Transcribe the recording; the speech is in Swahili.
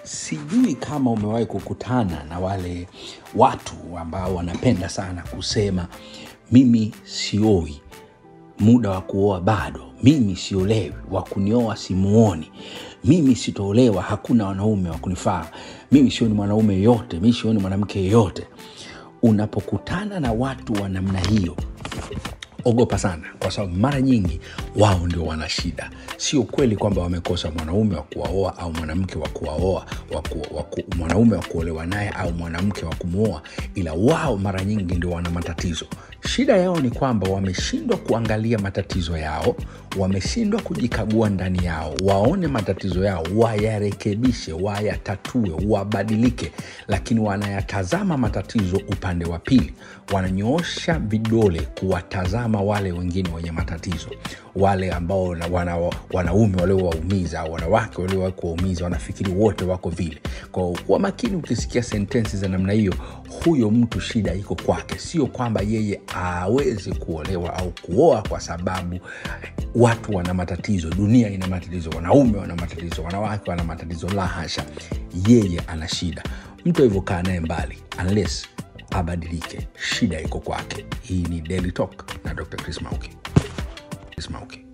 sijui kama umewahi kukutana na wale watu ambao wanapenda sana kusema mimi sioi muda wa kuoa bado mimi siolewi wa kunioa simuoni mimi sitoolewa hakuna wanaume wa kunifaa mimi sioni mwanaume yoyote mi sioni mwanamke yeyote unapokutana na watu wa namna hiyo ogopa sana kwa sababu mara nyingi wao ndio wana shida sio kweli kwamba wamekosa mwanaume wa kuwaoa au mwanamke wa kuwaoa waku, waku, mwanaume wa kuolewa naye au mwanamke wa kumwoa ila wao mara nyingi ndio wana matatizo shida yao ni kwamba wameshindwa kuangalia matatizo yao wameshindwa kujikagua ndani yao waone matatizo yao wayarekebishe wayatatue wabadilike lakini wanayatazama matatizo upande wa pili wananyoosha vidole kuwatazama wale wengine wenye matatizo wale ambao wana, wana, wanaume waliowaumiza au wanawake waliowahi kuwaumiza wanafikiri wote wako vile kwa kuwa makini ukisikia sentensi za namna hiyo huyo mtu shida iko kwake sio kwamba yeye awezi kuolewa au kuoa kwa sababu watu wana matatizo dunia ina matatizo wanaume wana matatizo wanawake wana matatizo la hasha yeye ana shida mtu alivyokaa naye mbali unless abadilike shida iko kwake hii ni daily talk na dr chris mauki chris mauki